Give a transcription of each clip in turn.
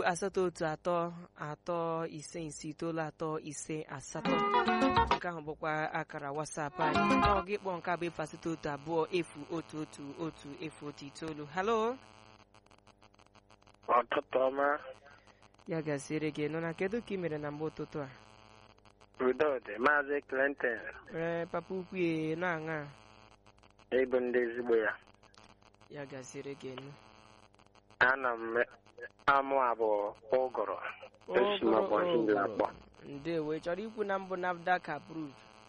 asatọ otu atọ atọ ise ise itoolu atọ ise asatọ nke ahụ bụkwa akara wasapụ anyị ọ gị kpọọ nke abụ efu asatọ otu abụọ efu otu otu otu efu otu itoolu halo Ọtụtụ ọma ya gaziere gị nọ na kedu ka ị mere na mgbe ụtụtụ a udo dị maazị Clinton ee papa ukwu e na-aṅa ịbụ ndị ezigbo ya ya gaziere gị nụ ana m amụ abụọ ụgụrụ esi m ụbọchị ndị akpọ ndewo ị chọrọ ikwu na mbụ NAFDAC approved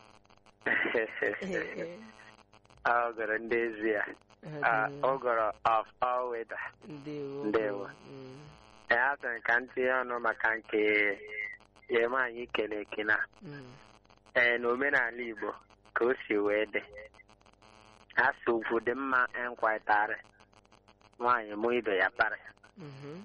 ụgụrụ ndị ezi ya ụgụrụ of all weather ndewo Ndewo. Mm, ya sịrị ka m tinye ọnụ maka nke ya anyị kele ekele mm, ee n'omenala Igbo ka o si wee dị asị ugwu dị mma nkwaịtarị nwaanyị mụ ibe ya parị mhm,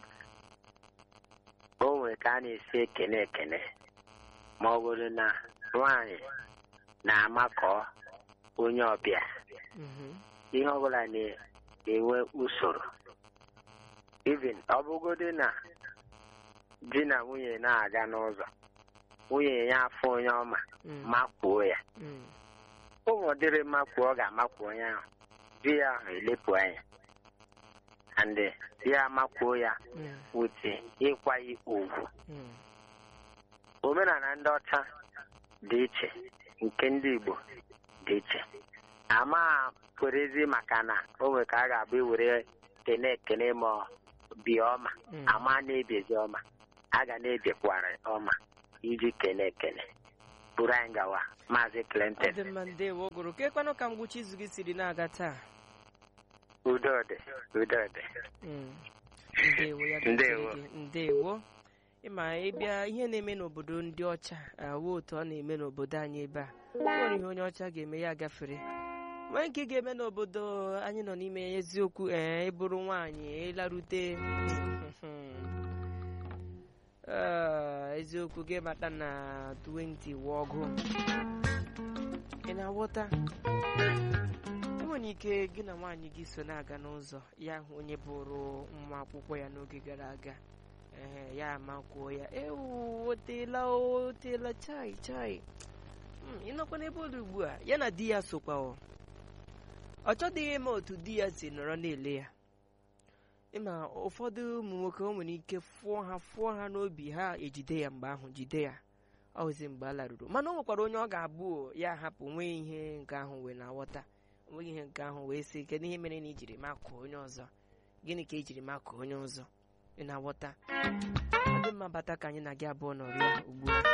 o nwere ka a na-esi ekene ekene ma ọ bụrụ na nwaanyị na-amakọ onye ọbịa mhm, ihe ọbụla na-enwe usoro even ọ bụgodị na di na nwunye na-aga n'ụzọ nwunye ya afọ onye ọma mm, makwuo ya mm, ụmụ dịrị makpuo ọ ga-amakwu onye ahụ di ya ahụ elepụ anya and di ya makwuo ya mm, wute ịkwanye ugwu mm, omenala ndị ọcha dị iche nke ndị Igbo dị iche ama kwerezi maka na o nwere ka a ga-abụ ewere kene ekene ma ọ bie ọma Mm. ama na-ebiezi ọma a ga na-ebiekwara ọma iji kene ekene buru anyị gawa maazị ọ Clinton dị mma ndewo gụrụ kekwanụ ka ngwụcha izu gị siri na-aga taa udo dị udo dị Mm, ndewo ya Ndewo. gaziere gị ndewo ịma ịbịa ihe na-eme n'obodo ndị ọcha awụ otu ọ na-eme n'obodo anyị ebe a o nwere ihe onye ọcha ga-eme ya gafere nwee nke ga-eme n'obodo anyị nọ n'ime ya eziokwu ee ịbụrụ nwaanyị ịlarute Ee, eziokwu gị mata na 20 wụ ọgụ ị na-aghọta enwere ike gị na nwaanyị gị so na-aga n'ụzọ ya hụ onye bụrụ nwa akwụkwọ ya n'oge gara aga ee ya amakwuo ya ewu oteela o, oteela chai chai Mm, ị nọkwa n'ebe ụlọ ugbu a ya na di ya sokwa ọ ọ chọdịghị ime otu di ya si nọrọ na-ele ya ịma ụfọdụ ụmụ nwoke o nwere ike fụọ ha fụọ ha n'obi ha ejide ya mgbe ahụ jide ya ọ hụzi mgbe a laruru mana o nwekwara onye ọ ga-abụ o, ya hapụ nwee ihe nke ahụ wee na-aghọta onweghị ihe nke ahụ wee sị kedu ihe mere na ijiri makụọ onye ọzọ gịnị ka ejiri makụọ onye ọzọ ị na-aghọta ọ dị mma bata ka anyị na gị abụọ nọrịa ugbu a